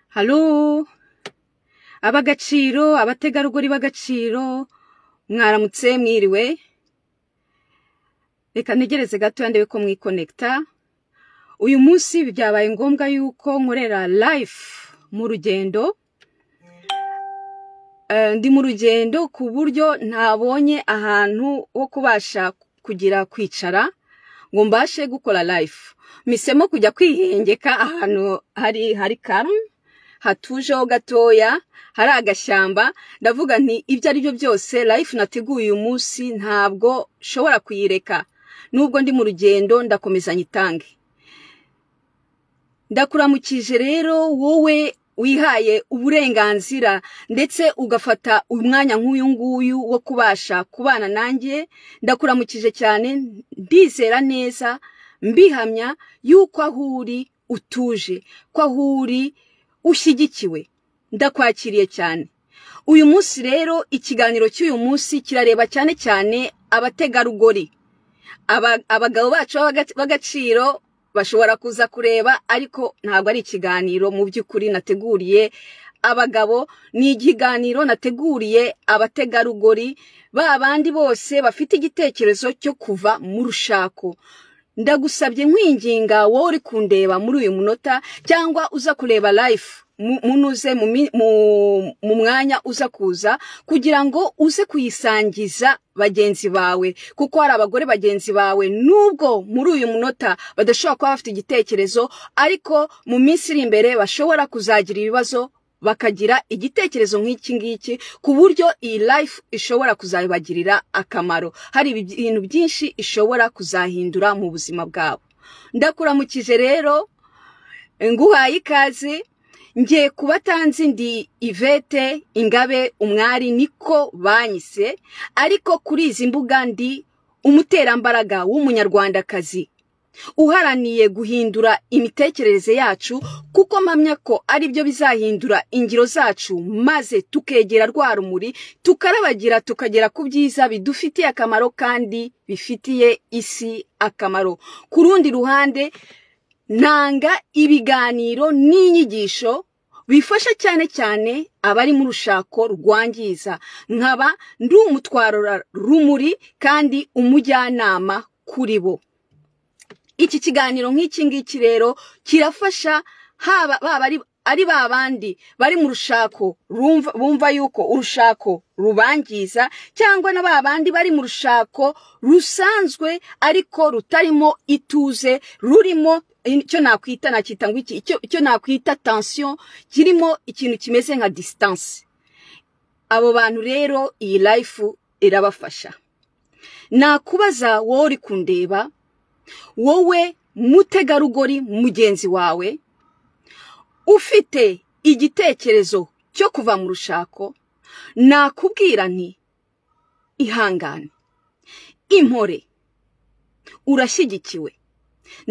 Halo ab'agaciro abategarugori b'agaciro mwaramutse mwiriwe reka ntegereze gatoya ndebe ko mwikonekita uyu munsi byabaye ngombwa yuko nkorera live mu rugendo Eh, ndi mu rugendo ku buryo ntabonye ahantu ho kubasha kugira kwicara ngo mbashe gukora live misemo kujya kwihengeka ahantu hari hari karume hatujeho gatoya hari agashyamba ndavuga nti ibyo ari byo byose life nateguye uyu munsi ntabwo nshobora kuyireka nubwo ndi mu rugendo ndakomeza nyitange ndakuramukije rero wowe wihaye uburenganzira ndetse ugafata umwanya nk'uyu nguyu wo kubasha kubana nanjye ndakuramukije cyane ndizera neza mbihamya yuko aho uri utuje ko aho uri ushyigikiwe ndakwakiriye cyane uyu munsi rero ikiganiro cy'uyu munsi kirareba cyane cyane abategarugori Aba- abagabo bacu b'abaga- b'agaciro bashobora kuza kureba ariko ntabwo ari ikiganiro mu by'ukuri nateguriye abagabo ni ikiganiro nateguriye abategarugori ba bandi bose bafite igitekerezo cyo kuva mu rushako ndagusabye nkwinginga wowe uri kundeba muri uyu munota cyangwa uza kureba life mu- munuze mu mi- mu- mu mwanya uza kuza kugira ngo uze kuyisangiza bagenzi bawe kuko hari abagore bagenzi bawe nubwo muri uyu munota badashobora kuba bafite igitekerezo ariko mu minsi iri imbere bashobora kuzagira ibibazo bakagira igitekerezo nk'iki ngiki ku buryo iyi life ishobora kuzabagirira akamaro hari ibintu byinshi ishobora kuzahindura mu buzima bwabo ndakuramukije rero nguhaye ikaze ngiye kubatanzi ndi ivete ingabe umwari niko banyise ariko kuri izi mbuga ndi umuterambaraga w'umunyarwandakazi uharaniye guhindura imitekerereze yacu kuko mpamya ko ari byo bizahindura ingiro zacu maze tukegera rwa rumuri tukarabagira tukagera ku byiza bidufitiye akamaro kandi bifitiye isi akamaro ku rundi ruhande nanga ibiganiro n'inyigisho bifasha cyane cyane abari mu rushako rwangiza nkaba ndi umutwarura rumuri kandi umujyanama kuri bo iki kiganiro nk'iki ngiki rero kirafasha haba baba ari ari ba bandi bari mu rushako rumva- bumva yuko urushako rubangiza cyangwa na ba bandi bari mu rushako rusanzwe ariko rutarimo ituze rurimo icyo nakwita nakwita ngo iki icyo icyo nakwita tension kirimo ikintu kimeze nka distance abo bantu rero iyi life irabafasha nakubaza wowe uri kundeba wowe mutegarugori mugenzi wawe ufite igitekerezo cyo kuva mu rushako nakubwira nti ihangane impore urashyigikiwe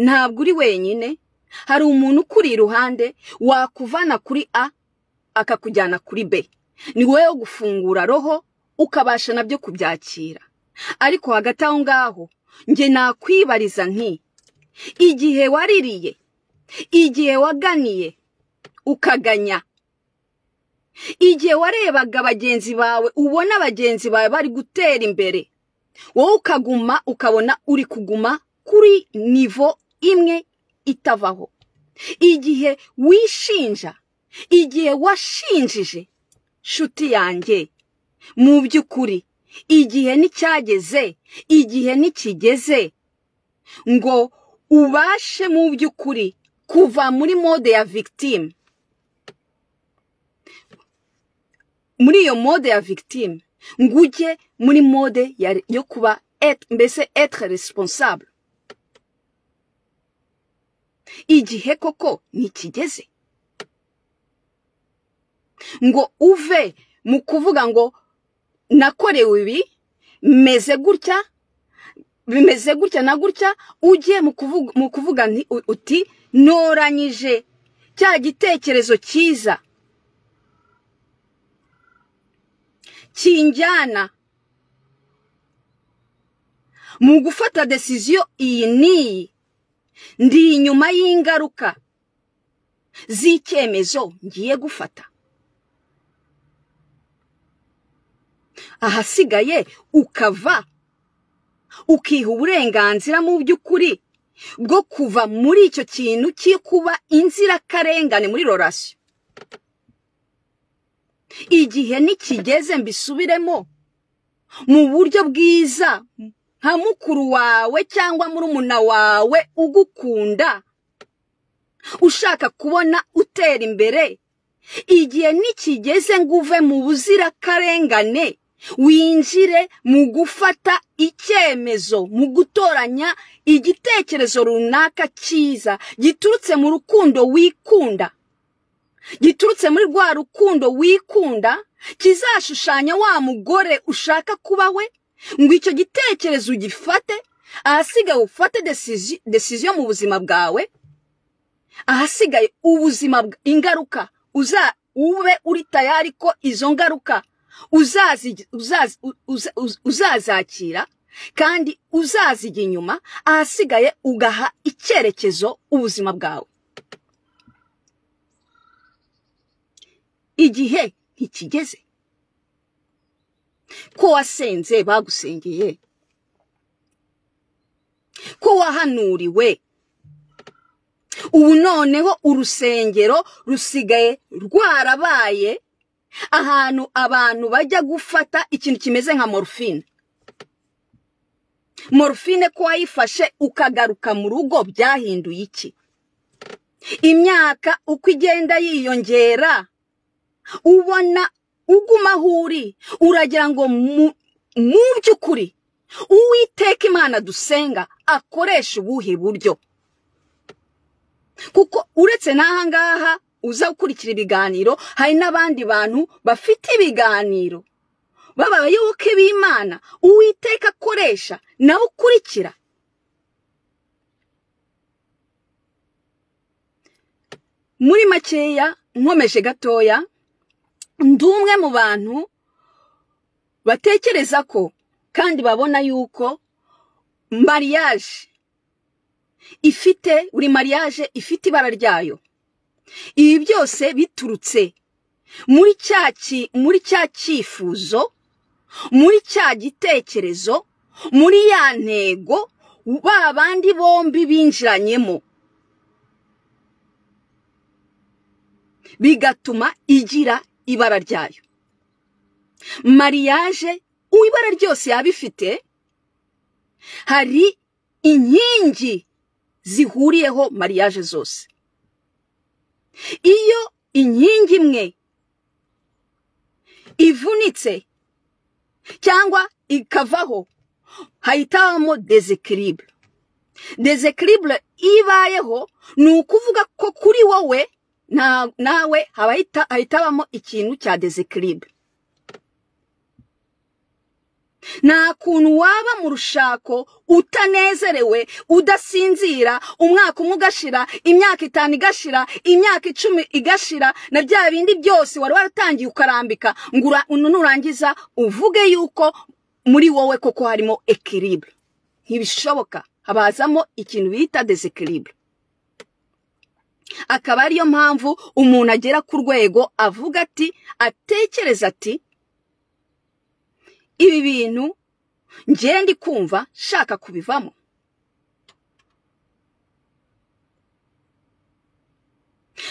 ntabwo uri wenyine hari umuntu ukuri iruhande wakuvana kuri a akakujyana kuri b ni wowe wo gufungura roho ukabasha nabyo kubyakira ariko hagati aho ngaho njye nakwibariza nti igihe waririye igihe waganiye ukaganya igihe warebaga bagenzi bawe ubona bagenzi bawe bari gutera imbere wowe ukaguma ukabona uri kuguma kuri nivo imwe itavaho igihe wishinja igihe washinjije nshuti yanjye mu by'ukuri igihe nticyageze igihe ntikigeze ngo ubashe mu by'ukuri kuva muri mode ya victime muri iyo mode ya victime ngo ujye muri mode ya- yo kuba être- mbese etre responsable igihe koko ntikigeze ngo uve mu kuvuga ngo nakorewe ibi meze gutya bimeze gutya na gutya ujye mu kuvuga, mu kuvuga nti- u- uti noranyije cya gitekerezo cyiza kinjyana mu gufata desiziyo iyi n'iyi ndi inyuma y'ingaruka z'icyemezo ngiye gufata ahasigaye ukava ukiha uburenganzira mu by'ukuri bwo kuva muri icyo kintu cy'ikuba inzirakarengane muri rorasiyo igihe nikigeze mbisubiremo mu buryo bwiza nka mukuru wawe cyangwa murumuna wawe ugukunda ushaka kubona utera imbere igihe nikigeze ngo uve mu buzirakarengane winjire mu gufata icyemezo mu gutoranya igitekerezo runaka cyiza giturutse mu rukundo wikunda giturutse muri rwa rukundo wikunda kizashushanya wa mugore ushaka kuba we ngo icyo gitekerezo ugifate ahasigaye ufate desiziyo mu buzima bwawe ahasigaye ubuzima ingaruka uza ube uri tayari ko izo ngaruka uzazakira kandi uzazijya inyuma ahasigaye ugaha icyerekezo ubuzima bwawe igihe ntikigeze ko wasenze bagusengeye ko wahanuriwe ubu noneho urusengero rusigaye rwarabaye ahantu abantu bajya gufata ikintu kimeze nka morufine morufine ko wayifashe ukagaruka mu rugo byahinduye iki imyaka uko igenda yiyongera ubona uguma aho uri uragira ngo mu by'ukuri uwiteka imana dusenga akoresha ubuhe buryo kuko uretse n'ahangaha uza gukurikira ibiganiro hari n'abandi bantu bafite ibiganiro b'abayoboke b'imana uwiteka akoresha nawe ukurikira muri makeya nkomeje gatoya ndi umwe mu bantu batekereza ko kandi babona yuko mariyaje ifite buri mariyaje ifite ibara ryayo ibi byose biturutse muri cya muri cya cyifuzo muri cya gitekerezo muri ya ntego ba bandi bombi binjiranyemo bigatuma igira ibara ryayo mariyaje ibara ryose yaba ifite hari inkingi zihuriyeho mariyaje zose iyo inkingi imwe ivunitse cyangwa ikavaho hahitabamo dezekiribure dezekiribure ibayeho ni ukuvuga ko kuri wowe nawe hahitabamo ikintu cya dezekiribure nta kuntu waba mu rushako utanezerewe udasinzira umwaka umwe ugashira imyaka itanu igashira imyaka icumi igashira na bya bindi byose wari waratangiye ukarambika ngo nurangiza uvuge yuko muri wowe koko harimo ekiribure ntibishoboka habazamo ikintu bita desekiribure akaba ariyo mpamvu umuntu agera ku rwego avuga ati atekereza ati ibi bintu ngiye ndi kumva nshaka kubivamo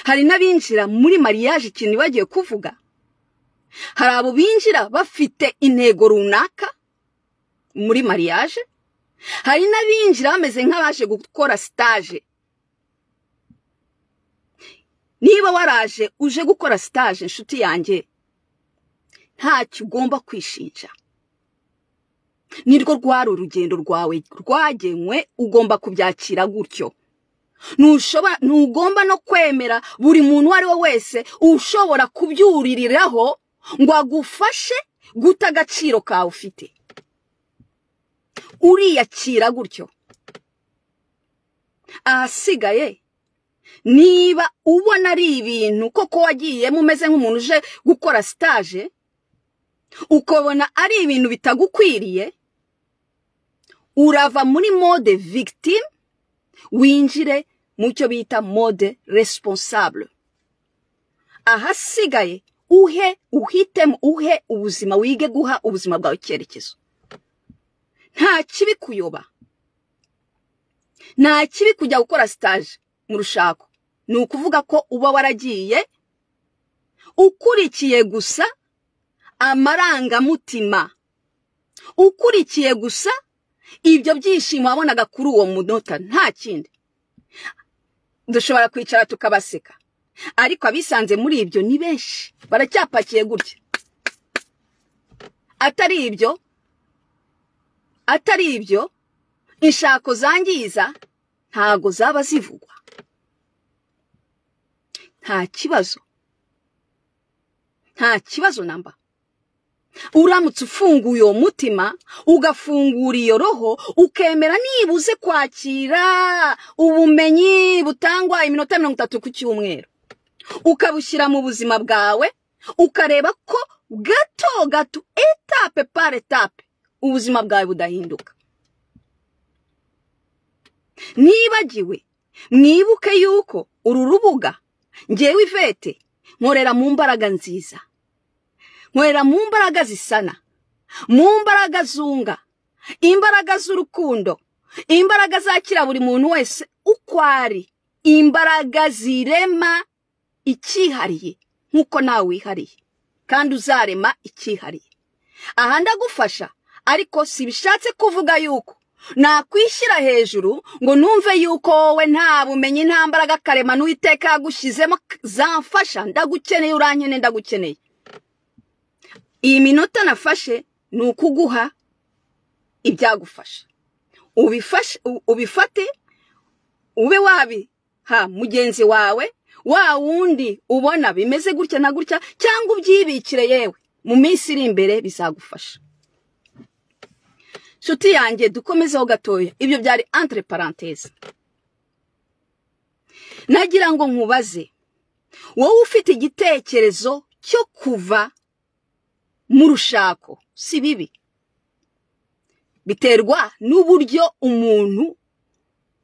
hari n'abinjira muri mariyaje ikintu bagiye kuvuga hari abo binjira bafite intego runaka muri mariyaje hari n'abinjira bameze nk'abaje gukora sitaje niba waraje uje gukora sitaje inshuti yanjye ntacyo ugomba kwishinja nirwo rwari urugendo rwawe rwagenwe ugomba kubyakira gutyo ntugomba no kwemera buri muntu uwo ari we wese ushobora kubyuririraho ngo agufashe guta agaciro kawe ufite uriyakira gutyo ahasigaye niba ubona ari ibintu koko wagiyemo umeze nk'umuntu uje gukora sitaje ukabona ari ibintu bitagukwiriye urava muri mode victime winjire mu cyo bita mode responsable ahasigaye uhe uhitemo uhe ubuzima wige guha ubuzima bwawe icyerekezo nta kibi kuyoba nta kibi kujya gukora sitaje mu rushako ni ukuvuga ko uba waragiye ukurikiye gusa amarangamutima ukurikiye gusa ibyo byishimo wabonaga kuri uwo munota nta kindi dushobora kwicara tukabaseka ariko abisanze muri ibyo ni benshi baracyapakiye gutya atari ibyo atari ibyo inshako zangiza ntago zaba zivugwa nta kibazo nta kibazo namba uramutse ufunguye uwo mutima ugafungura iyo roho ukemera nibuze kwakira ubumenyi butangwa iminota mirongo itatu ku cyumweru ukabushyira mu buzima bwawe ukareba ko gato gato etape par etape ubuzima bwawe budahinduka nibagiwe mwibuke yuko uru rubuga ngewe ivete nkorera mu mbaraga nziza nkorera mu mbaraga zisana mu mbaraga zunga imbaraga z'urukundo imbaraga zakira buri muntu wese uko ari imbaraga zirema icyihariye nk'uko nawe wihariye kandi uzarema icyihariye aha ndagufasha ariko si bishatse kuvuga yuko nakwishyira hejuru ngo numve yuko wowe nta bumenyi nta mbaraga karemano uwiteka yagushyizemo zamfasha ndagukeneye uranyene ndagukeneye iyi minota nafashe ni ukuguha ibyagufasha ubifate ube wabiha mugenzi wawe wa wundi ubona bimeze gutya na gutya cyangwa ubyibikire yewe mu minsi iri imbere bizagufasha nshuti yanjye dukomezeho gatoya ibyo byari entre parenthese nagira ngo nkubaze wowe ufite igitekerezo cyo kuva mu rushako si bibi biterwa n'uburyo umuntu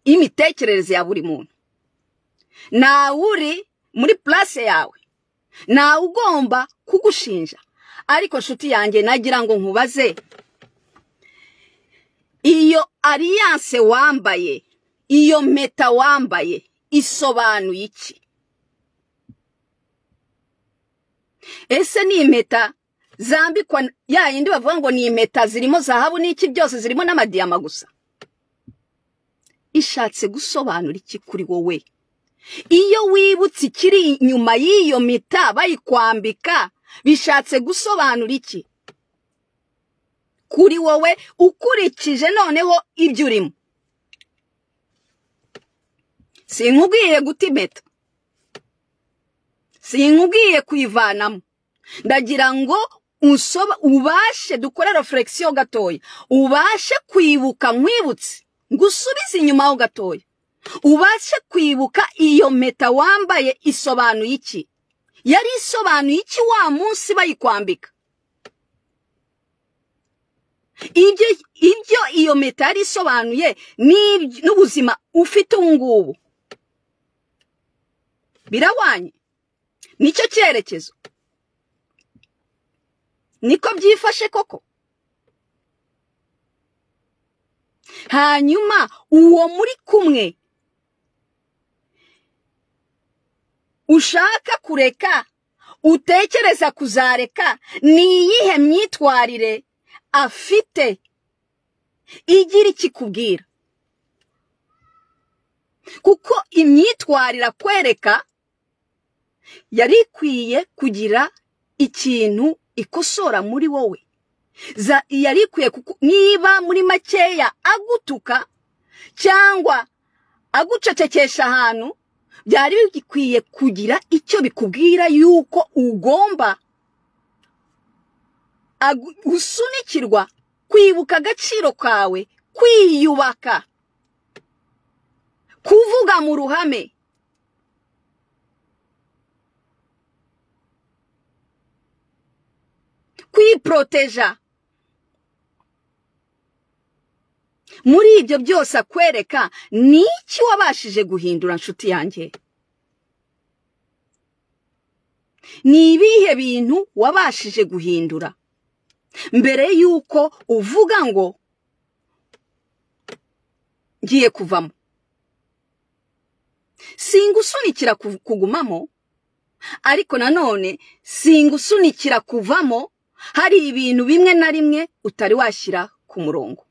imitekerereze ya buri muntu nawe uri muri place yawe nawe ugomba kugushinja ariko nshuti yanjye nagira ngo nkubaze iyo alliance wambaye iyo mpeta wambaye isobanuye iki ese ni impeta zambikwa ya yindi bavuga ngo ni impeta zirimo zahabu n'iki byose zirimo n'amadiyama gusa ishatse gusobanura iki kuri wowe iyo wibutse ikiri inyuma y'iyo mpeta bayikwambika bishatse gusobanura iki kuri wowe ukurikije noneho ibyo urimo sinkubwiye guta impeta sinkubwiye kuyivanamo ndagira ngo ubashe dukore referegisiyo gatoya ubashe kwibuka nkwibutse ngo usubize inyuma ho gatoya ubashe kwibuka iyo mpeta wambaye isobanuye iki yari isobanuye iki wa munsi bayikwambika ibyo iyo mpeta yari isobanuye n'ubuzima ufite ubu ngubu birabanye nicyo cyerekezo niko byifashe koko hanyuma uwo muri kumwe ushaka kureka utekereza kuzareka ni iyihe myitwarire afite igira ikikubwira kuko imyitwarire akwereka yari ikwiye kugira ikintu ikosora muri wowe yari ikwiye niba muri makeya agutuka cyangwa agucecekesha ahantu byari bikwiye kugira icyo bikubwira yuko ugomba gusunikirwa kwibuka agaciro kawe kwiyubaka kuvuga mu ruhame kwiporoteja muri ibyo byose akwereka ni iki wabashije guhindura nshuti yanjye ni ibihe bintu wabashije guhindura mbere y'uko uvuga ngo ngiye kuvamo singusunikira kugumamo ariko nanone singusunikira kuvamo hari ibintu bimwe na rimwe utari washyira ku murongo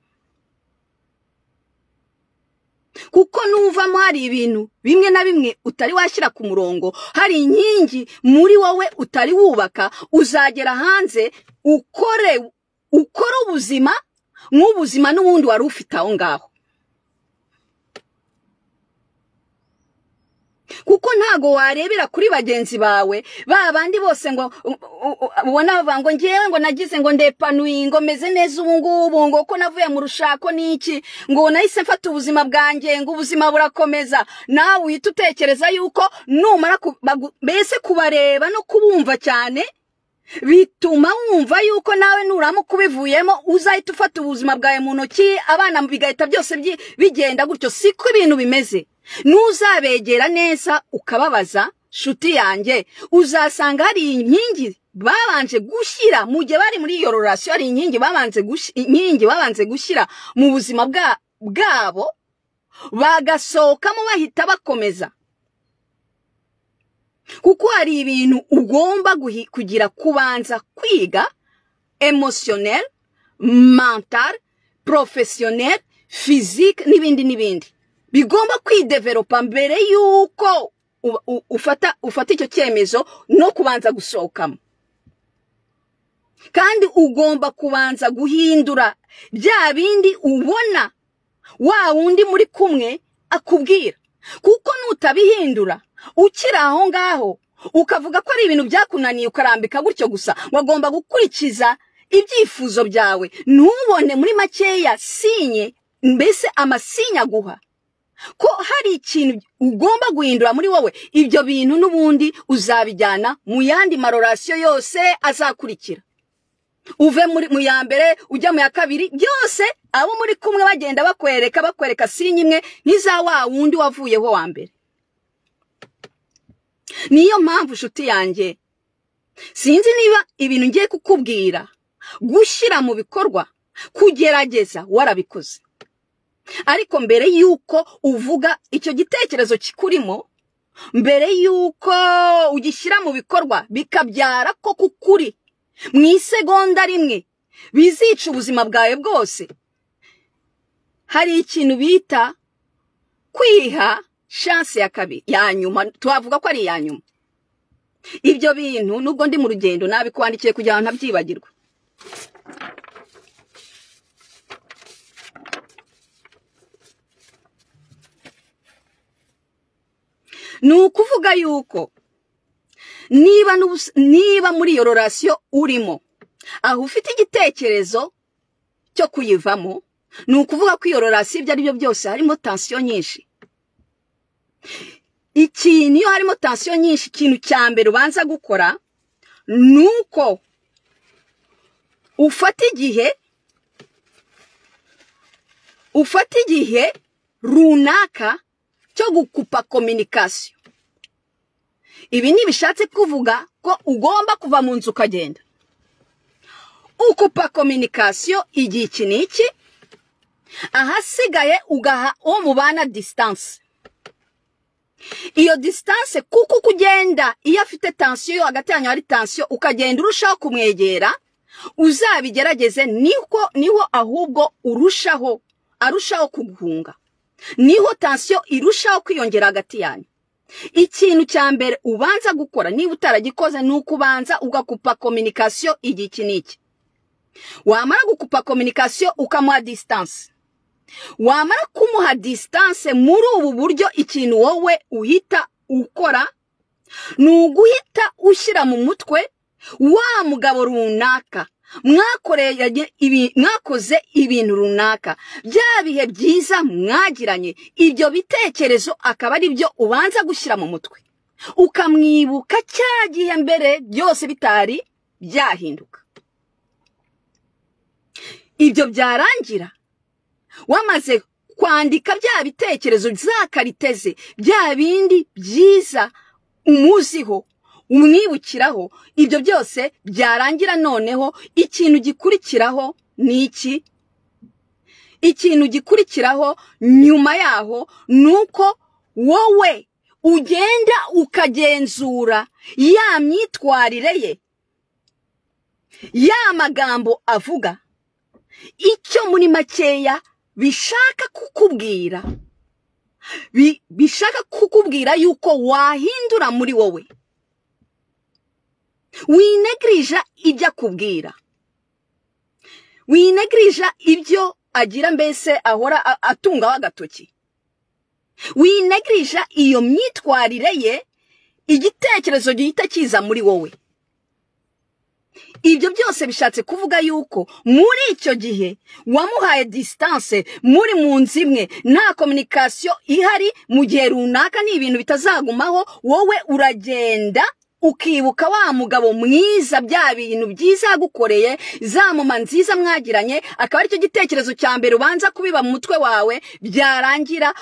kuko nuvamo hari ibintu bimwe na bimwe utari washyira ku murongo hari inkingi muri wowe utari wubaka uzagera hanze ukore ukora ubuzima nk'ubuzima n'ubundi wari ufite aho ngaho kuko ntago warebera kuri bagenzi bawe ba bandi bose ngo ubona bavuga ngo ngewe ngo nagize ngo ndepanuye ngo meze neza ubu ngubu ngo ko navuye mu rushako n'iki ngo nahise mfata ubuzima bwanjye ngo ubuzima burakomeza nawe uhita utekereza yuko numara mbese kubareba no kubumva cyane bituma wumva yuko nawe nuramuka ubivuyemo uzahita ufata ubuzima bwawe mu ntoki abana bigahita byose bigenda gutyo siko ibintu bimeze n'uzabegera neza ukababaza shuti yanjye uzasanga hari inkingi babanje gushyira mu gihe bari muri iyo rorasiyo hari inkingi babanje gushyira mu buzima bwabo bagasohokamo bahita bakomeza kuko hari ibintu ugomba kugira kubanza kwiga emotionel mental professionel physique n'ibindi n'ibindi bigomba kwideveropa mbere y'uko ufata ufata icyo cyemezo no kubanza gusohokamo kandi ugomba kubanza guhindura bya bindi ubona wa wundi muri kumwe akubwira kuko nutabihindura ukiri aho ngaho ukavuga ko ari ibintu byakunaniye ukarambika gutyo gusa wagomba gukurikiza ibyifuzo byawe ntubone muri makeya sinye mbese amasinya aguha ko hari ikintu ugomba guhindura muri wowe ibyo bintu n'ubundi uzabijyana mu yandi marorasiyo yose azakurikira uve mu ya mbere ujya mu ya kabiri byose abo muri kumwe bagenda bakwereka bakwereka sinya imwe nk'iza wa wundi wavuyeho wa mbere niyo mpamvu inshuti yanjye sinzi niba ibintu ngiye kukubwira gushyira mu bikorwa kugerageza warabikoze ariko mbere y'uko uvuga icyo gitekerezo kikurimo mbere y'uko ugishyira mu bikorwa bikabyara ko kukuri mu isegonda rimwe bizica ubuzima bwawe bwose hari ikintu bita kwiha shansi ya kabiri ya nyuma twavuga ko ari iya nyuma ibyo bintu nubwo ndi mu rugendo nabikwandikiye kugira ngo ntabyibagirwe ni ukuvuga yuko niba niba muri iyo rorasiyo urimo aho ufite igitekerezo cyo kuyivamo ni ukuvuga ko iyo rorasiyo ibyo ari byo byose harimo tansiyo nyinshi ikintu iyo harimo tansiyo nyinshi ikintu cya mbere ubanza gukora ni uko ufata igihe ufata igihe runaka cyo gukupa kominikasiyo ibi ntibishatse kuvuga ko ugomba kuva mu nzu ukagenda ukupa kominikasiyo igihe iki n'iki ahasigaye ugaha uwo mubana disitanse iyo disitanse kuko uko ugenda iyo afite tansiyo yo hagati yanyu hari tansiyo ukagenda urushaho kumwegera uzabigerageze niho ahubwo urushaho arushaho kuguhunga niho tansiyo irushaho kwiyongera hagati yanyu ikintu cya mbere ubanza gukora niba utaragikoze ni uko ubanza ugakupa kominikasiyo igihe iki n'iki wamara gukupa kominikasiyo ukamuha disitanse wamara kumuha disitanse muri ubu buryo ikintu wowe uhita ukora ni uguhita ushyira mu mutwe wa mugabo runaka mwakoze ibintu runaka bya bihe byiza mwagiranye ibyo bitekerezo akaba ari byo ubanza gushyira mu mutwe ukamwibuka cya gihe mbere byose bitari byahinduka ibyo byarangira wamaze kwandika bya bitekerezo bya karite ze bya bindi byiza umuziho umwibukiraho ibyo byose byarangira noneho ikintu gikurikiraho ni iki ikintu gikurikiraho nyuma yaho ni uko wowe ugenda ukagenzura ya myitwarire ye ya magambo avuga icyo muri makeya bishaka kukubwira bishaka kukubwira yuko wahindura muri wowe winegirija ibyo akubwira winegirija ibyo agira mbese ahora atungaho agatoki winegirija iyo myitwarire ye igitekerezo gihita kiza muri wowe ibyo byose bishatse kuvuga yuko muri icyo gihe wamuhaye disitanse muri mu nzu imwe nta kominikasiyo ihari mu gihe runaka ni ibintu bitazagumaho wowe uragenda ukibuka wa mugabo mwiza bya bintu byiza yagukoreye za muma nziza mwagiranye akaba aricyo gitekerezo cya mbere ubanza kubiba mu mutwe wawe byarangira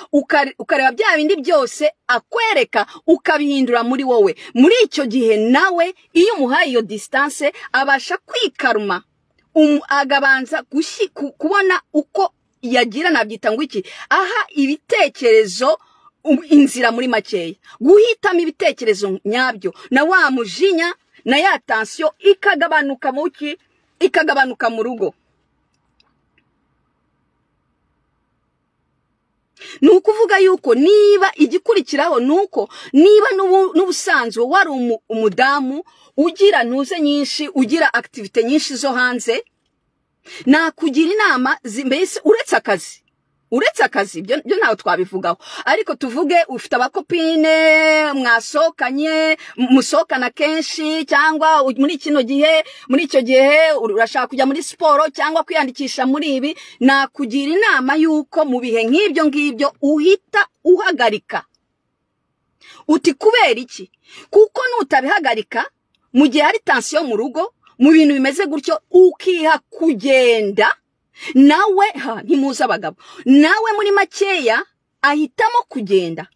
ukareba bya bindi byose akwereka ukabihindura muri wowe muri icyo gihe nawe iyo umuhaye iyo disitanse abasha kwikaruma agabanza kubona uko yagira nabyita ngo iki aha ibitekerezo inzira muri makeya guhitamo ibitekerezo nyabyo na wa mujinya na ya tansiyo ikagabanuka mu ki ikagabanuka mu rugo ni ukuvuga yuko niba igikurikiraho ni uko niba n'ubusanzwe wari umudamu ugira ntuze nyinshi ugira akitivite nyinshi zo hanze nakugira inama mbese uretse akazi uretse akazi ibyo ntawe twabivugaho ariko tuvuge ufite abakopine mwasohokanye musohokana kenshi cyangwa muri kino gihe muri icyo gihe urashaka kujya muri siporo cyangwa kwiyandikisha muri ibi nakugira inama y'uko mu bihe nk'ibyo ngibyo uhita uhagarika uti kubera iki kuko nutabihagarika mu gihe hari tansiyo mu rugo mu bintu bimeze gutyo ukiha kugenda nawe ha ntimuzi abagabo nawe muri makeya ahitamo kugenda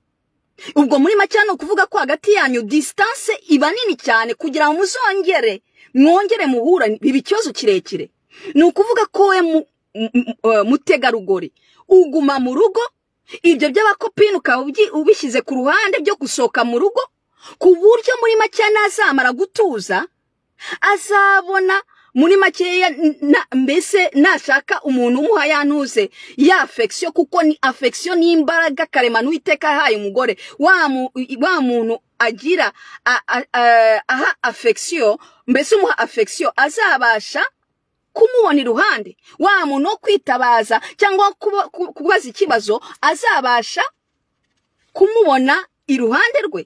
ubwo muri makeya ni ukuvuga ko hagati yanyu disitanse iba nini cyane kugira ngo muzongere mwongere muhura biba ikibazo kirekire ni ukuvuga ko we mutegarugori uguma mu rugo ibyo by'abakopine ukaba ubishyize ku ruhande byo gusohoka mu rugo ku buryo muri makeya nazamara gutuza azabona muri makeya mbese nashaka umuntu umuha yanuze ya afegisiyo kuko ni afegisiyo n'imbaraga karemano uwiteka yahaye umugore wa muntu agira aha afegisiyo mbese umuha afegisiyo azabasha kumubona iruhande wa muntu wo kwitabaza cyangwa kubaza ikibazo azabasha kumubona iruhande rwe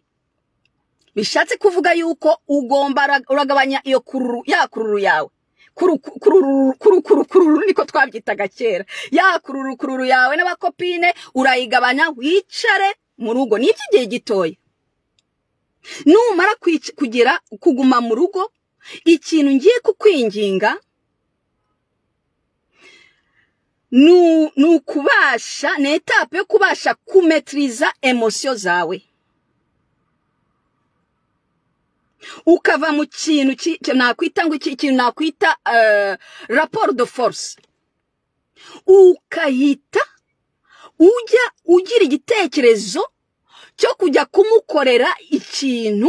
bishatse kuvuga yuko ugomba uragabanya iyo kururu ya kururu yawe kururu niko twabyitaga kera ya kururu kururu yawe n'abakopine urayigabanya wicare mu rugo ni iby'igihe gitoya numara kugira kuguma mu rugo ikintu ngiye kukwinginga ni ukubasha ni etape yo kubasha kumetiriza emosiyo zawe ukava mu kintu nakwita ngo iki kintu nakwita raporo de force ukahita ujya ugira igitekerezo cyo kujya kumukorera ikintu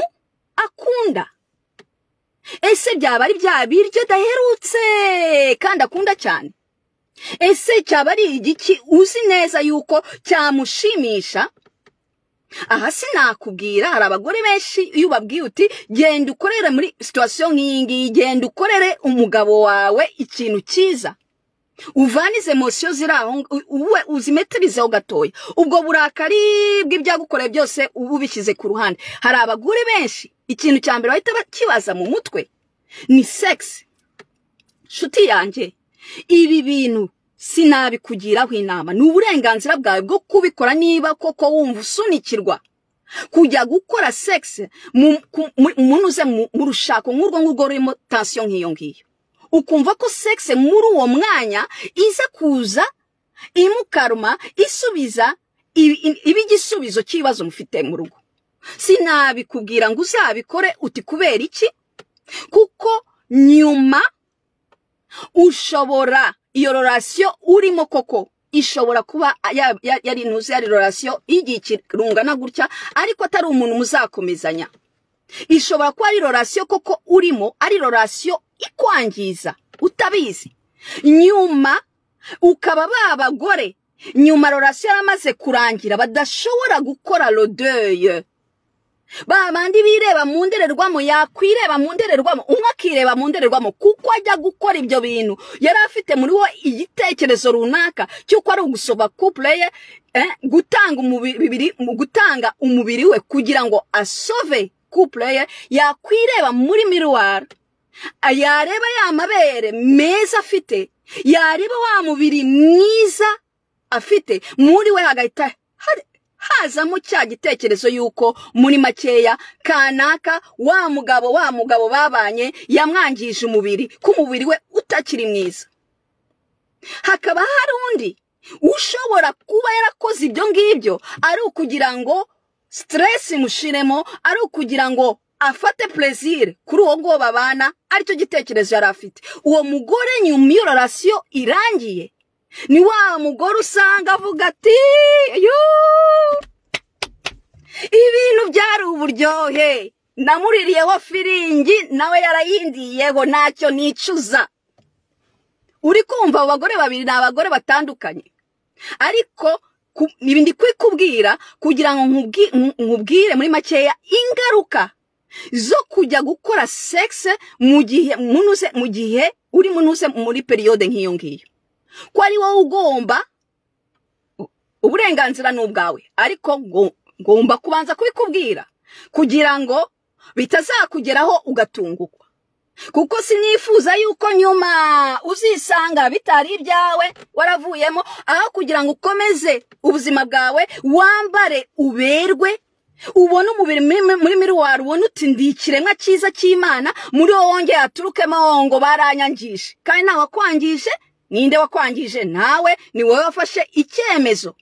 akunda ese byaba ari bya biryo daherutse kandi akunda cyane ese cyaba ari igiki uzi neza yuko cyamushimisha aha sinakubwira hari abagore benshi iyo ubabwiye uti genda ukorere muri situwasiyo nk'iyi ngiyi genda ukorere umugabo wawe ikintu cyiza uvane izi emosiyo ziri aho uwe uzimetirizeho gatoya ubwo burakari bw'ibyagukoreye byose uba ubishyize ku ruhande hari abagore benshi ikintu cya mbere bahita bakibaza mu mutwe ni segisi nshuti yanjye ibi bintu sinabikugiraho inama ni uburenganzira bwawe bwo kubikora niba koko wumva usunikirwa kujya gukora segisi umuntu uze mu rushako nk'urwo ngurwo rurimo tansiyo nk'iyo ngiyo ukumva ko segisi muri uwo mwanya iza kuza imukaruma isubiza iba igisubizo cy'ibibazo mufite mu rugo sinabikubwira ngo uzabikore uti kubera iki kuko nyuma ushobora iyo rorasiyo urimo koko ishobora kuba yari intuzi yari rorasiyo y'igihe ikirungana gutya ariko atari umuntu muzakomezanya ishobora kuba ari rorasiyo koko urimo ari rorasiyo ikwangiza utabizi nyuma ukaba ba bagore nyuma rorasiyo yaramaze kurangira badashobora gukora rodeye ba bandi bireba mu ndererwamo yakwireba mu ndererwamo umwe akireba mu ndererwamo kuko ajya gukora ibyo bintu yari afite muri we igitekerezo runaka cy'uko ari ugusoba kupure ye gutanga umubiri gutanga umubiri we kugira ngo asove kupure ye yakwireba muri miruwari yareba ya mabere meza afite yareba wa mubiri mwiza afite muri we hagahita hazamo cya gitekerezo y'uko muri makeya kanaka wa mugabo wa mugabo babanye yamwangije umubiri ko umubiri we utakiri mwiza hakaba hari undi ushobora kuba yarakoze ibyo ngibyo ari ukugira ngo siteresi imushiremo ari ukugira ngo afate perezire kuri uwo nguwo babana aricyo gitekerezo yari afite uwo mugore nyuma iyo rorasiyo irangiye ni wa mugore usanga avuga ati ibintu byari uburyohe namuririyeho firingi nawe yarayindiyeho ntacyo nicuza uri kumva abo bagore babiri ni abagore batandukanye ariko ndi kwikubwira kugira ngo nkubwire muri makeya ingaruka zo kujya gukora sekisi mu gihe uri munuze muri periyode nk'iyo ngiyo ko ari wowe ugomba uburenganzira ni ubwawe ariko ngomba kubanza kubikubwira kugira ngo bitazakugeraho ugatungukwa kuko sinifuza yuko nyuma uzisanga bitari ibyawe waravuyemo aho kugira ngo ukomeze ubuzima bwawe wambare uberwe ubona umubiri muri miruwari ubona uti ndi ikiremwa cyiza cy'imana muri wowe wongeye haturukemo ngo baranyangije kandi ntawakwangije ninde wakwangije nawe ni wowe wafashe icyemezo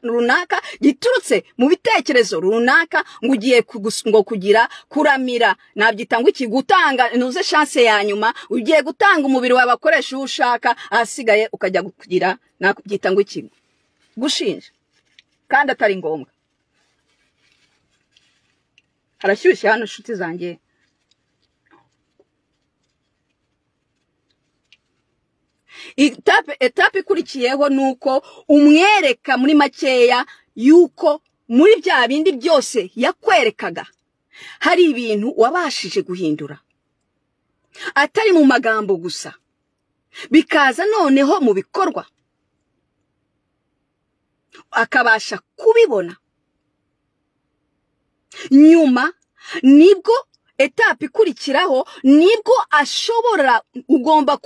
runaka giturutse mu bitekerezo runaka ngo ugiye ngo kugira kuramira nabyita ngo iki gutanga ntuze shanse ya nyuma ugiye gutanga umubiri wawe akoresha uwo ushaka ahasigaye ukajya kugira nakubyita ngo iki gushinja kandi atari ngombwa harashyushye hano inshuti zanjye etape ikurikiyeho ni uko umwereka muri makeya y'uko muri bya bindi byose yakwerekaga hari ibintu wabashije guhindura atari mu magambo gusa bikaza noneho mu bikorwa akabasha kubibona nyuma nibwo etape ikurikiraho nibwo ashobora ugomba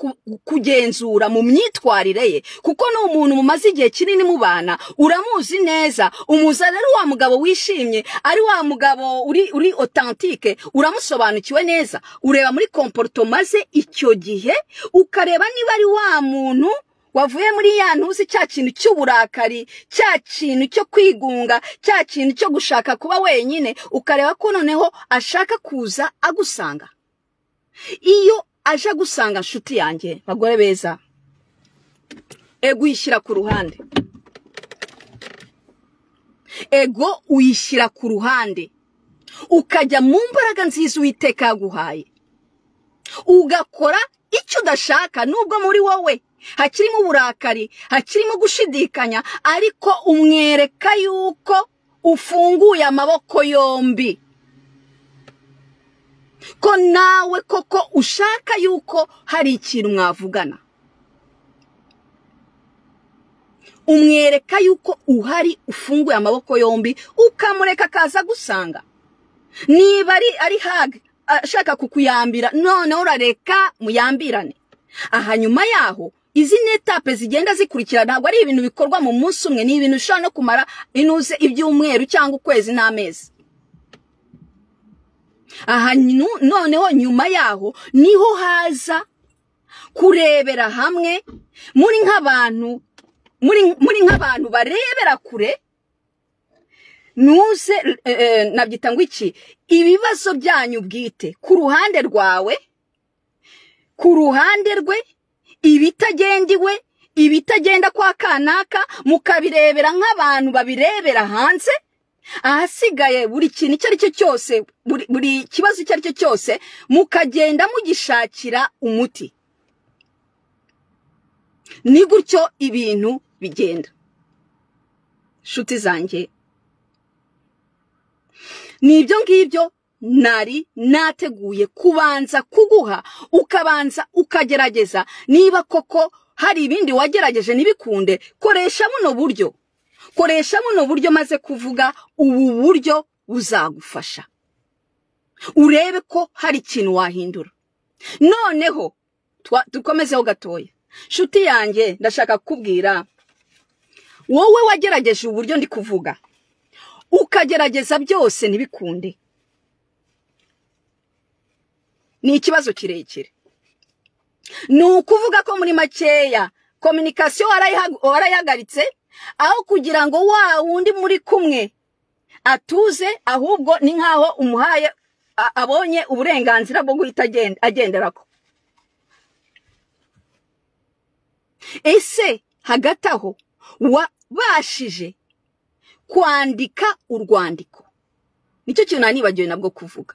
kugenzura mu myitwarire ye kuko ni umuntu mumaze igihe kinini mubana uramuzi neza umuza rero wa mugabo wishimye ari wa mugabo uri otantike uramusobanukiwe neza ureba muri komporto maze icyo gihe ukareba niba ari wa muntu wavuye muri ya ntuzi cya kintu cy'uburakari cya kintu cyo kwigunga cya kintu cyo gushaka kuba wenyine ukareba ko noneho ashaka kuza agusanga iyo aje agusanga nshuti yanjye bagore beza ego uyishyira ku ruhande ego uyishyira ku ruhande ukajya mu mbaraga nziza uwiteka yaguhaye ugakora icyo udashaka nubwo muri wowe hakirimo uburakari hakirimo gushidikanya ariko umwereka yuko ufunguye amaboko yombi ko nawe koko ushaka yuko hari ikintu mwavugana umwereka yuko uhari ufunguye amaboko yombi ukamureka akaza gusanga niba ari hage ashaka kukuyambira noneho urareka muyambirane aha nyuma yaho izi ni etape zigenda zikurikira ntabwo ari ibintu bikorwa mu munsi umwe ni ibintu ushobora no kumara inuze ibyumweru cyangwa ukwezi n'amezi aha noneho nyuma yaho niho haza kurebera hamwe muri nk'abantu muri nk'abantu barebera kure ntuze nabyita ngo iki ibibazo byanyu bwite ku ruhande rwawe ku ruhande rwe ibitagendiwe ibitagenda kwa kanaka mukabirebera nk'abantu babirebera hanze ahasigaye buri kintu icyo ari cyo cyose buri kibazo icyo ari cyo cyose mukagenda mugishakira umuti ni gutyo ibintu bigenda nshuti zanjye ni ibyo ngibyo nari nateguye kubanza kuguha ukabanza ukagerageza niba koko hari ibindi wagerageje ntibikunde koresha buno buryo koresha buno buryo maze kuvuga ubu buryo buzagufasha urebe ko hari ikintu wahindura noneho dukomezeho gatoya nshuti yanjye ndashaka kukubwira wowe wagerageje uburyo ndi kuvuga ukagerageza byose ntibikunde ni ikibazo kirekire ni ukuvuga ko muri makeya kominikasiyo warayihagaritse aho kugira ngo wa wundi muri kumwe atuze ahubwo ni nk'aho umuhaye abonye uburenganzira bwo guhita agendera ko ese hagati aho wabashije kwandika urwandiko nicyo kintu nibagiwe nabwo kuvuga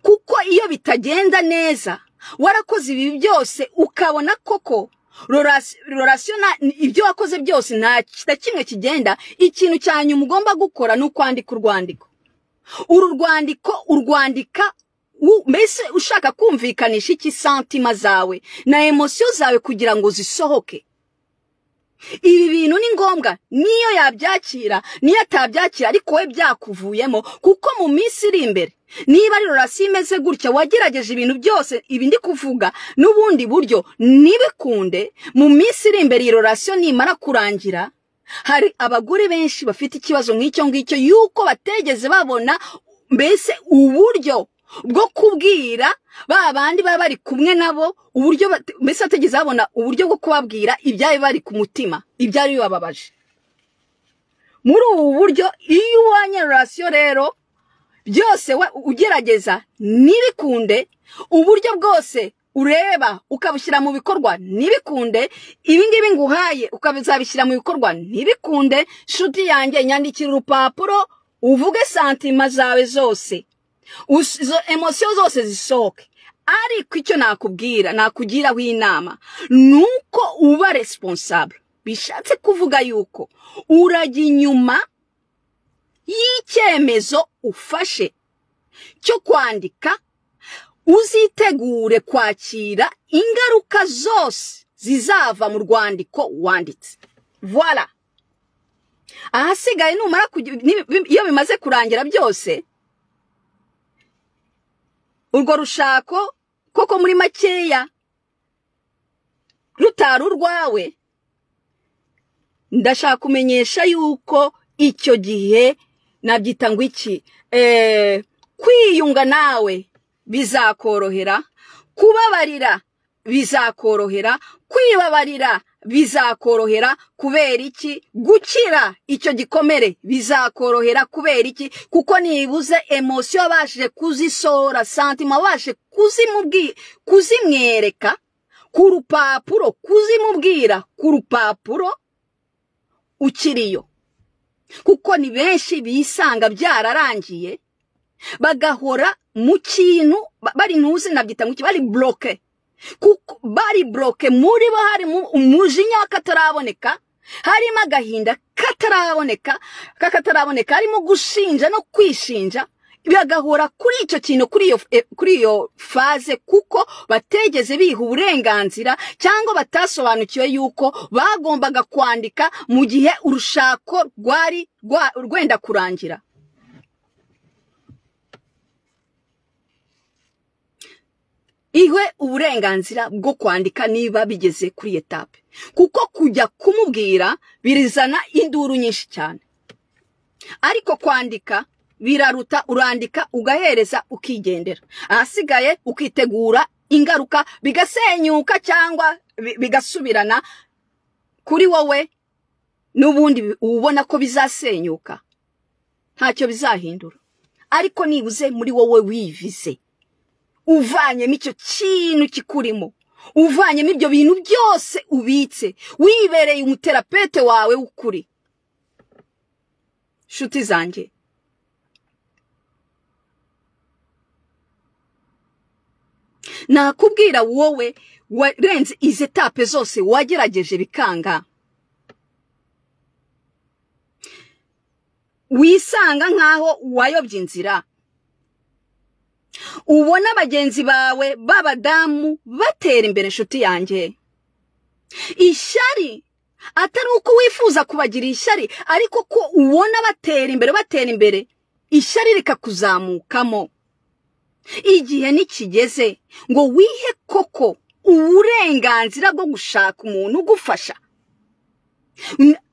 kuko iyo bitagenda neza warakoze ibi byose ukabona koko rorasiyo ibyo wakoze byose nta kimwe kigenda ikintu cya nyuma ugomba gukora ni ukwandika urwandiko uru rwandiko urwandika mbese ushaka kumvikanisha iki santima zawe na emosiyo zawe kugira ngo zisohoke ibi bintu ni ngombwa niyo yabyakira niyo atabyakira ariko we byakuvuyemo kuko mu minsi iri imbere niba ari rorasiyo imeze gutya wagerageje ibintu byose ibi ndi kuvuga n'ubundi buryo ntibikunde mu minsi iri imbere iyi rorasiyo nimara kurangira hari abagore benshi bafite ikibazo nk'icyo ngicyo yuko bategeze babona mbese uburyo bwo kubwira ba bandi baba bari kumwe nabo uburyo mbese bategeze babona uburyo bwo kubabwira ibyari bari ku mutima ibyari bibababaje muri ubu buryo iyo ubonye rorasiyo rero byose ugerageza ntibikunde uburyo bwose ureba ukabushyira mu bikorwa ntibikunde ibi ngibi nguhaye ukazabishyira mu bikorwa ntibikunde nshuti yanjye nyandikira urupapuro uvuge santima zawe zose izo emosiyo zose zisohoke ariko icyo nakubwira nakugiraho inama ni uko uba responsable bishatse kuvuga yuko urajya inyuma y'icyemezo ufashe cyo kwandika uzitegure kwakira ingaruka zose zizava mu rwandiko wanditse vola ahasigaye numara iyo bimaze kurangira byose urwo rushako koko muri makeya rutari urwawe ndashaka kumenyesha yuko icyo gihe nabyita ngo iki kwiyunga nawe bizakorohera kubabarira bizakorohera kwibabarira bizakorohera kubera iki gukira icyo gikomere bizakorohera kubera iki kuko nibuze emosiyo wabashije kuzisohora santima wabashije kuzimwereka ku rupapuro kuzimubwira ku rupapuro ukiriyo kuko ni benshi bisanga byararangiye bagahora mu kintu bari ntuzi nabyita ngo bari buroke kuko bari buroke muri bo harimo umujinya kataraboneka harimo agahinda kataraboneka kakataraboneka harimo gushinja no kwishinja bagahora kuri icyo kintu kuri iyo faze kuko bategeze biha uburenganzira cyangwa batasobanukiwe yuko bagombaga kwandika mu gihe urushako rwari rwenda kurangira iwe uburenganzira bwo kwandika niba bigeze kuri etape kuko kujya kumubwira birizana induru nyinshi cyane ariko kwandika biraruta urandika ugahereza ukigendera ahasigaye ukitegura ingaruka bigasenyuka cyangwa bigasubirana kuri wowe n'ubundi ubona ko bizasenyuka ntacyo bizahindura ariko nibuze muri wowe wivize uvanyemo icyo kintu kikurimo uvanyemo ibyo bintu byose ubitse wibereye umuterapete wawe w'ukuri nshuti zanjye nakubwira wowe warenze izi etape zose wagerageje bikanga wisanga nk'aho wayobye inzira ubona bagenzi bawe b'abadamu batera imbere inshuti yanjye ishyari atari uko wifuza kubagira ishyari ariko ko ubona batera imbere batera imbere ishyari rikakuzamukamo igihe nikigeze ngo wihe koko uburenganzira bwo gushaka umuntu ugufasha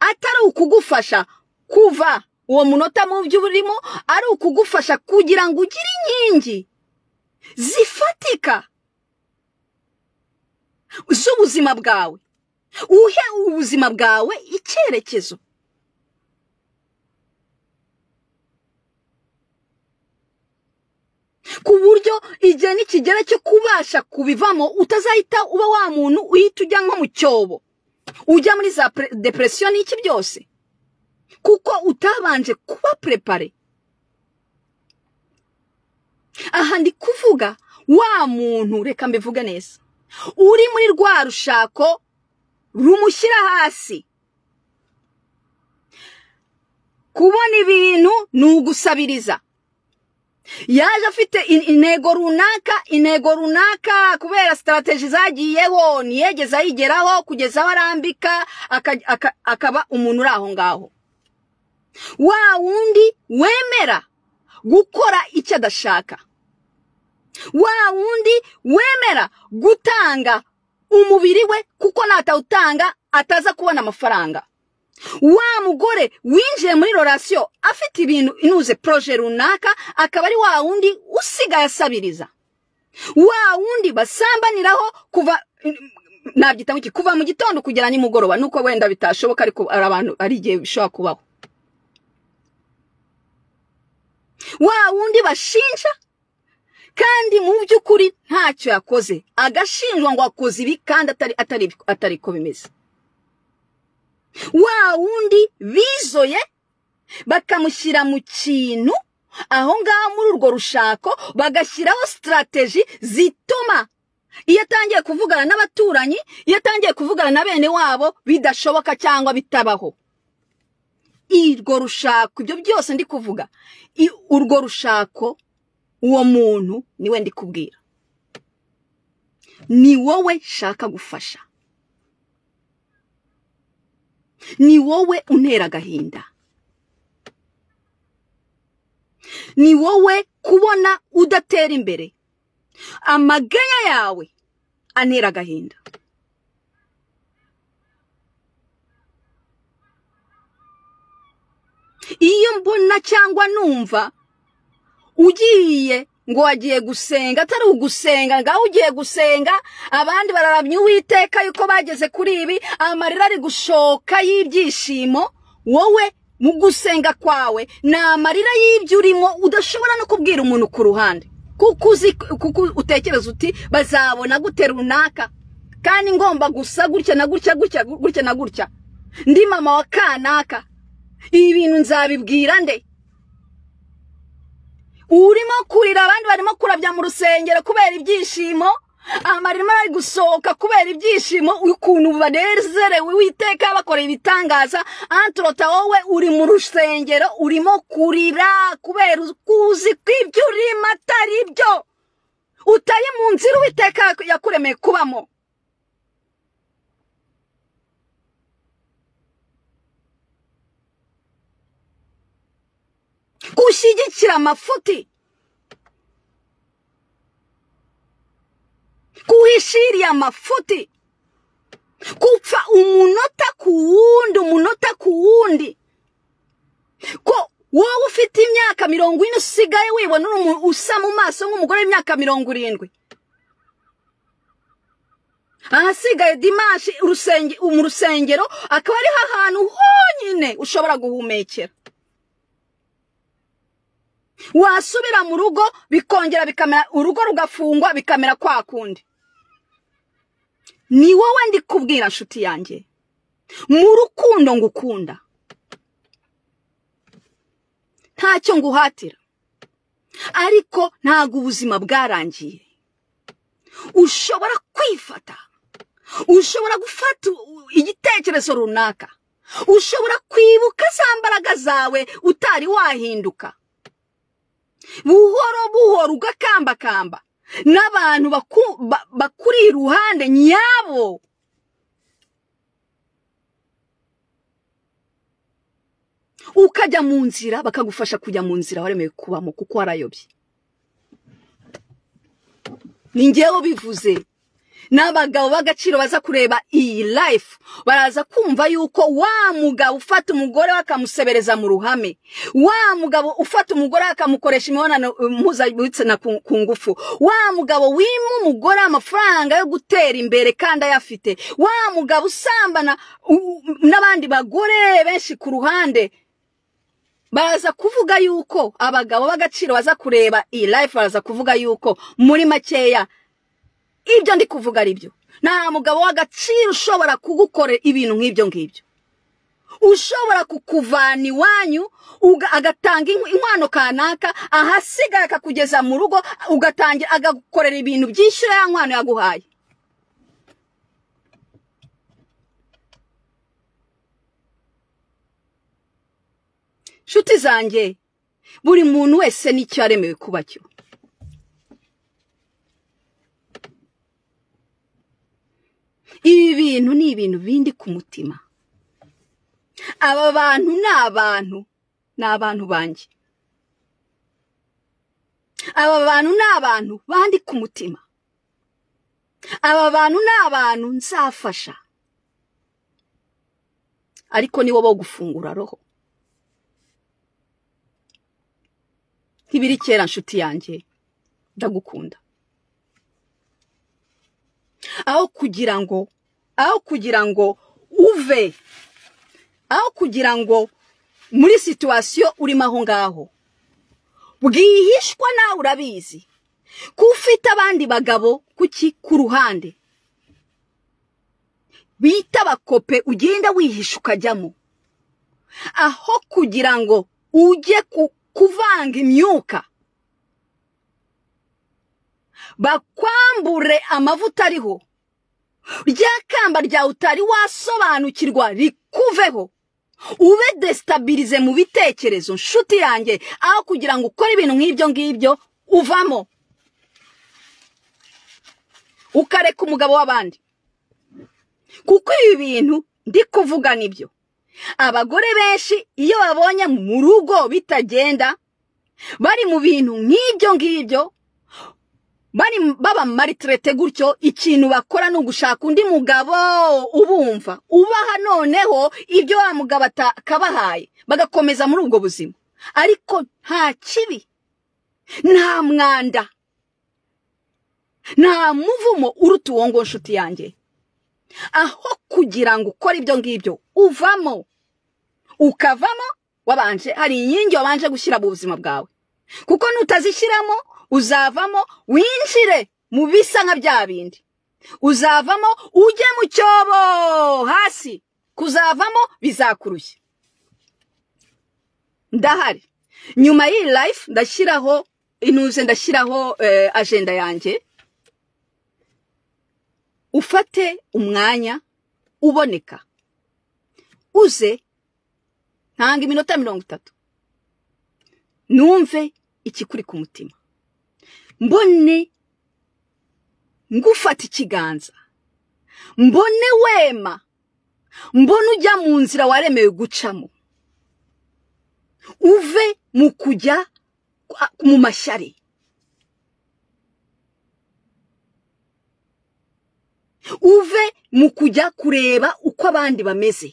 atari ukugufasha kuva uwo munota mu byo urimo ari ukugufasha kugira ngo ugire inkingi zifatika z'ubuzima bwawe uhe ubuzima bwawe icyerekezo ku buryo igihe n'ikigera cyo kubasha kubivamo utazahita uba wa muntu uhita ujya nko mu cyobo ujya muri za depresiyo n'iki byose kuko utabanje kuba prepare aha ndi kuvuga wa muntu reka mbivuge neza uri muri rwa rushako rumushyira hasi kubona ibintu ni ugusabiriza yaje afite intego runaka intego runaka kubera sitarategi zagiyeho ntiyegeze ayigeraho kugeza aho arambika akaba umuntu uri aho ngaho wa wundi wemera gukora icyo adashaka wa wundi wemera gutanga umubiri we kuko natawutanga ataza kubona amafaranga wa mugore winjiye muri rorasiyo afite ibintu inuze poroje runaka akaba ari wa wundi usigaye asabiriza wa wundi basambaniraho kuva nabyita iki kuva mu gitondo kugera nimugoroba nuko wenda bitashoboka ariko ari abantu ari igihe bishobora kubaho wa wundi bashinja kandi mu by'ukuri ntacyo yakoze agashinjwa ngo akoze ibi kandi atari ko bimeze wa wundi bizoye bakamushyira mu kintu aho ngaho muri urwo rushako bagashyiraho sitarategi zituma iyo atangiye kuvugana n'abaturanyi iyo atangiye kuvugana na bene wabo bidashoboka cyangwa bitabaho irwo rushako ibyo byose ndi kuvuga urwo rushako uwo muntu niwe ndi kubwira ni wowe shaka gufasha ni wowe untera agahinda ni wowe kubona udatera imbere amaganya yawe antera agahinda iyo mbona cyangwa numva ugiye ngo wagiye gusenga atari ugusenga ngaho ugiye gusenga abandi bararamya uwiteka yuko bageze kuri ibi amarira ari gushoka y'ibyishimo wowe mu gusenga kwawe ni amarira y'ibyo urimo udashobora no kubwira umuntu ku ruhande kuko uzi kuko utekereza uti bazabona gute runaka kandi ngomba gusa gutya na gutya gutya gutya na gutya ndi mama wa kanaka ibi bintu nzabibwira nde urimo kurira abandi barimo kurabya mu rusengero kubera ibyishimo amarimo ari gusohoka kubera ibyishimo ukuntu banezerewe witeka bakoreye ibitangaza anturota wowe uri mu rusengero urimo kurira kubera ukuzi kw'ibyo urimo atari byo utari mu nzira uwiteka yakuremeye kubamo gushyigikira amafuti kuhishiriye amafuti gupfa umunota ku wundi umunota ku wundi ko wowe ufite imyaka mirongo ine usigaye wibona usa mu maso nk'umugore w'imyaka mirongo irindwi ahasigaye dimanshi mu rusengero akaba ariho ahantu honyine ushobora guhumekera wasubira mu rugo bikongera bikamera urugo rugafungwa bikamera kwa kundi ni wowe ndi kubwira nshuti yanjye mu rukundo ngukunda ntacyo nguhatira ariko ntabwo ubuzima bwarangiye ushobora kwifata ushobora gufata igitekerezo runaka ushobora kwibuka za mbaraga zawe utari wahinduka buhoro buhoro ugakambakamba n'abantu bakuri iruhande nyabo ukajya mu nzira bakagufasha kujya mu nzira waremewe kubamo kuko warayobye ni ngewe ubivuze n'abagabo b'agaciro baza kureba iyi life baraza kumva yuko wa mugabo ufata umugore we akamusebereza mu ruhame wa mugabo ufata umugore we akamukoresha imibonano mpuzabitsina ku ngufu wa mugabo wima umugore amafaranga yo gutera imbere kandi ayafite wa mugabo usambana n'abandi bagore benshi ku ruhande baraza kuvuga yuko abagabo b'agaciro baza kureba iyi life baraza kuvuga yuko muri makeya ibyo ndi kuvuga ari byo nta mugabo w'agaciro ushobora kugukorera ibintu nk'ibyo ngibyo ushobora kukuvana iwanyu agatanga inkwano kanaka ahasigara akakugeza mu rugo ugatangira agakorera ibintu byishyura ya nkwano yaguhaye nshuti zanjye buri muntu wese n'icyo yaremewe kuba cyo ibi bintu ni ibintu bindi ku mutima aba bantu ni abantu ni abantu banjye aba bantu ni abantu bandi ku mutima aba bantu ni abantu nzafasha ariko nibo bo gufungura roho ntibiri kera nshuti yanjye ndagukunda aho kugira ngo aho kugira ngo uve aho kugira ngo muri situwasiyo urimo aho ngaho bwihishwa nawe urabizi ko ufite abandi bagabo kuki ku ruhande bita abakope ugenda wihisha ukajyamo aho kugira ngo ujye kuvanga imyuka bakwambure amavuta ariho rya kamba ryawe utari wasobanukirwa rikuveho ube desitabirize mu bitekerezo nshuti yanjye aho kugira ngo ukore ibintu nk'ibyo ngibyo uvamo ukareka umugabo w'abandi kuko ibi bintu ndi kuvuga nibyo abagore benshi iyo babonye mu rugo bitagenda bari mu bintu nk'ibyo ngibyo baba maritirete gutyo ikintu bakora ni ugushaka undi mugabo ubumva ubaha noneho ibyo wa mugabo atakabahaye bagakomeza muri ubwo buzima ariko nta kibi nta mwanda nta muvumo uruta uwo ngo nshuti yanjye aho kugira ngo ukore ibyo ngibyo uvamo ukavamo wabanje hari inkingi wabanje gushyira mu buzima bwawe kuko nutazishyiramo uzavamo winjire mu bisa nka bya bindi uzavamo ujye mu cyobo hasi kuzavamo bizakurushya ndahari nyuma y'iyi life ndashyiraho intuze ndashyiraho ajenda yanjye ufate umwanya uboneka uze ntanga iminota mirongo itatu numve ikikuri ku mutima mbone ngufata ikiganza mbone wema mbone ujya mu nzira waremewe gucamo uve mu kujya mu mashyari uve mu kujya kureba uko abandi bameze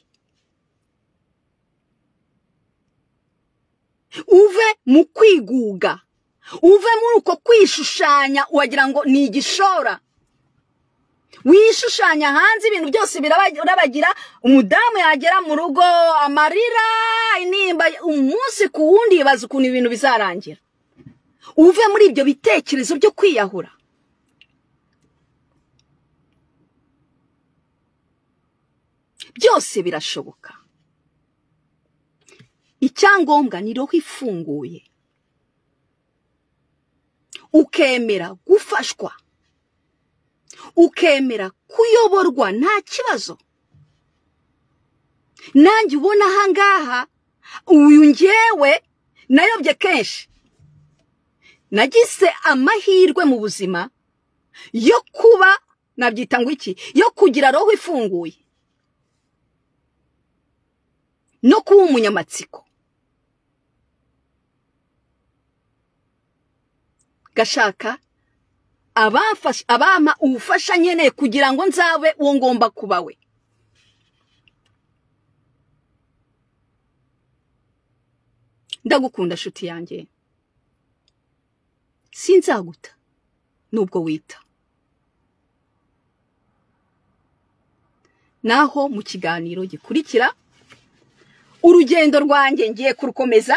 uve mu kwiguga uve muri uko kwishushanya wagira ngo ni igishora wishushanya hanze ibintu byose birabagira umudamu yagera mu rugo amarira intimba umunsi ku wundi yibaza ukuntu ibintu bizarangira uve muri ibyo bitekerezo byo kwiyahura byose birashoboka icyangombwa ni roho ifunguye ukemera gufashwa ukemera kuyoborwa nta kibazo nanjye ubona ahangaha uyu ngewe nayobye kenshi nagize amahirwe mu buzima yo kuba nabyita ngo iki yo kugira roho ifunguye no kuba umunyamatsiko gashaka abampa ubufasha nkeneye kugira ngo nzabe uwo ngomba kuba we ndagukunda shuti yanjye sinzaguta nubwo wita naho mu kiganiro gikurikira urugendo rwanjye ngiye kurukomeza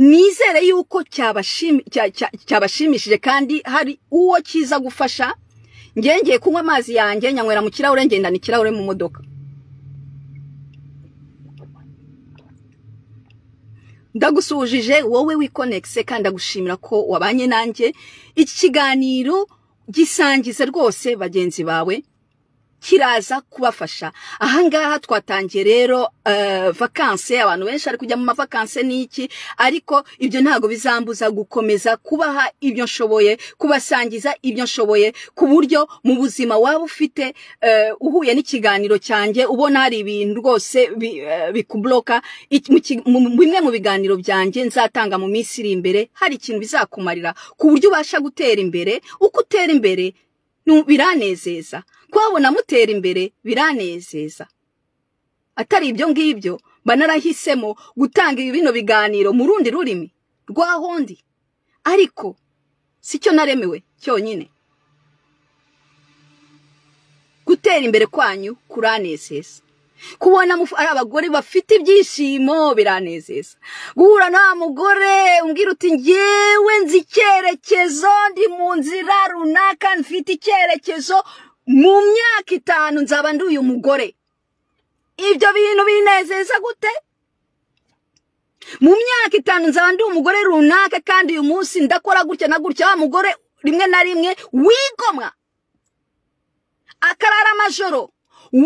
nizere yuko cyabashimishije kandi hari uwo kiza gufasha ngiye kunywa amazi yanjye nyanywera mu kirahure ngendana ikirahure mu modoka ndagusuhuje wowe wikonegise kandi ndagushimira ko wabanye nanjye iki kiganiro gisangiza rwose bagenzi bawe kiraza kubafasha ahangaha twatangiye rero vakanse abantu benshi bari kujya mu mavakanse n'iki ariko ibyo ntabwo bizambuza gukomeza kubaha ibyo nshoboye kubasangiza ibyo nshoboye ku buryo mu buzima waba ufite uhuye n'ikiganiro cyanjye ubona hari ibintu rwose bikuburoka bimwe mu biganiro byanjye nzatanga mu minsi iri imbere hari ikintu bizakumarira ku buryo ubasha gutera imbere uko utera imbere biranezeza kubabona mutera imbere biranezeza atari ibyo ngibyo mba narahisemo gutanga bino biganiro mu rundi rurimi rwahondi ariko si cyo naremewe cyonyine gutera imbere kwanyu kuranezeza kubona ari abagore bafite ibyishimo biranezeza guhura na wa mugore umbwira uti ngewe nzi icyerekezo ndi mu nzira runaka mfite icyerekezo mu myaka itanu nzaba ndi uyu mugore ibyo bintu binezeza gute mu myaka itanu nzaba ndi umugore runaka kandi uyu munsi ndakora gutya na gutya wa mugore rimwe na rimwe wigomwa akarara amajoro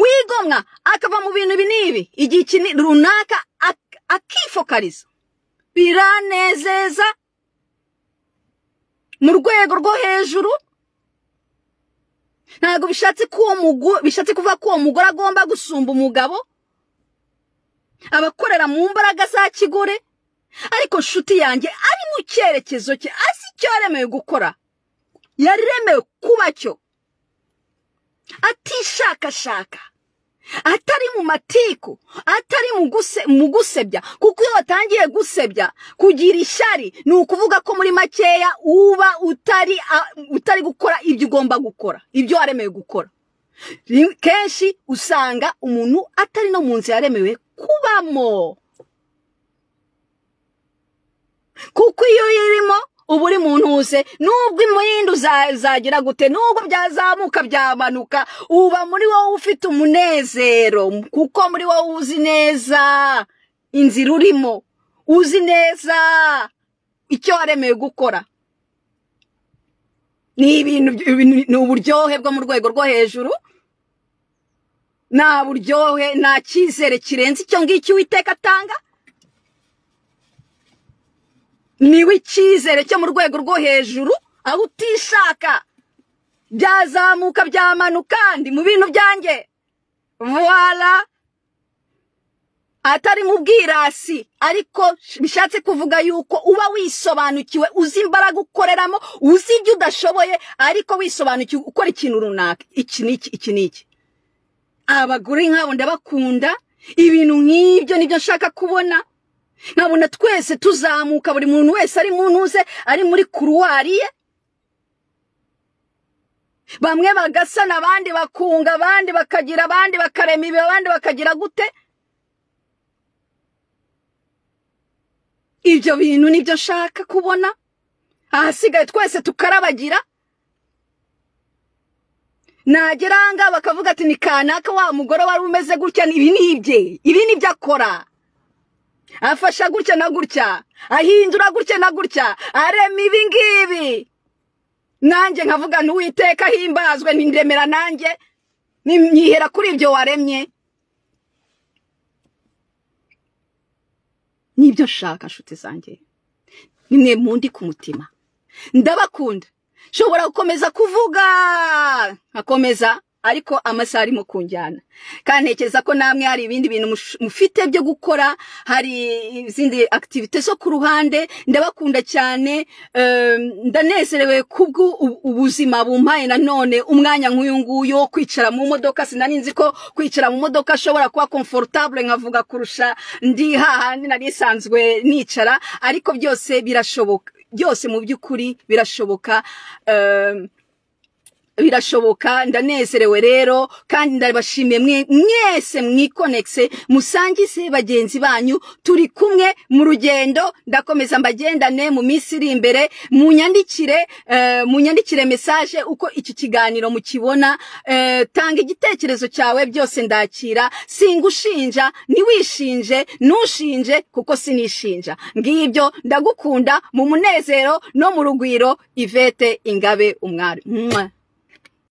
wigomwa akava mu bintu n'ibi igihe iki runaka akifokariza biranezeza mu rwego rwo hejuru ntabwo bishatse kuvuga ko uwo mugore agomba gusumba umugabo abakorera mu mbaraga za kigore ariko nshuti yanjye ari mu cyerekezo cye azi icyo yaremewe gukora yaremewe kuba cyo atishakashaka atari mu matiku atari mu gusebya kuko iyo watangiye gusebya kugira ishyari ni ukuvuga ko muri makeya uba utari gukora ibyo ugomba gukora ibyo waremewe gukora kenshi usanga umuntu atari no mu nzu yaremewe kubamo kuko iyo uyirimo uba uri mu ntuze nubwo imyenda uzagira gute nubwo byazamuka byamanuka uba muri wowe ufite umunezero kuko muri wowe uzi neza inzira urimo uzi neza icyo waremeye gukora ni ibintu ni uburyohe bwo mu rwego rwo hejuru nta buryohe nta cyizere kirenze icyo ngicyo uwiteka atanga niwe icyizere cyo mu rwego rwo hejuru aho utishaka byazamuka byamanuka kandi mu bintu byanjye vuwara atari mu bwirasi ariko bishatse kuvuga yuko uba wisobanukiwe uzi imbaraga ukoreramo uzi ibyo udashoboye ariko wisobanukiwe ukora ikintu runaka iki n'iki iki n'iki abagore nk'abo ndabakunda ibintu nk'ibyo nibyo nshaka kubona nkabona twese tuzamuka buri muntu wese ari mu ntuze ari muri kuruwari ye bamwe bagasana abandi bakunga abandi bakagira abandi bakarema ibi abandi bakagira gute ibyo bintu nibyo nshaka kubona ahasigaye twese tukarabagira nagera ahangaha bakavuga ati ni kanaka wa mugore wari umeze gutya ibi ni ibye ibi ni byo akora afasha gutya na gutya ahindura gutya na gutya arema ibi ngibi nanjye nkavuga ntuwiteka himbazwe ntiremera nanjye nyihera kuri ibyo waremye nibyo nshaka nshuti zanjye nimwe mundi ku mutima ndabakunda nshobora gukomeza kuvuga nkakomeza ariko amasaha arimo kunjyana kandi ntekereza ko namwe hari ibindi bintu mufite byo gukora hari izindi akitivite zo ku ruhande ndabakunda cyane ndanezerewe ubuzima bumpaye nanone umwanya nk'uyu nguyu wo kwicara mu modoka sinari nzi ko kwicara mu modoka ashobora kuba komforotable nkavuga kurusha ndi hahandi nari isanzwe nicara ariko byose birashoboka byose mu by'ukuri birashoboka birashoboka ndanezerewe rero kandi ndabashimiye mwese mwikonegise musangize bagenzi banyu turi kumwe mu rugendo ndakomeza mbagendane mu minsi iri imbere munyandikire munyandikire mesaje uko iki kiganiro mukibona tanga igitekerezo cyawe byose ndakira singushinja ntiwishinje ntushinje kuko sinishinja ngibyo ndagukunda mu munezero no mu rugwiro ivete ingabe umwari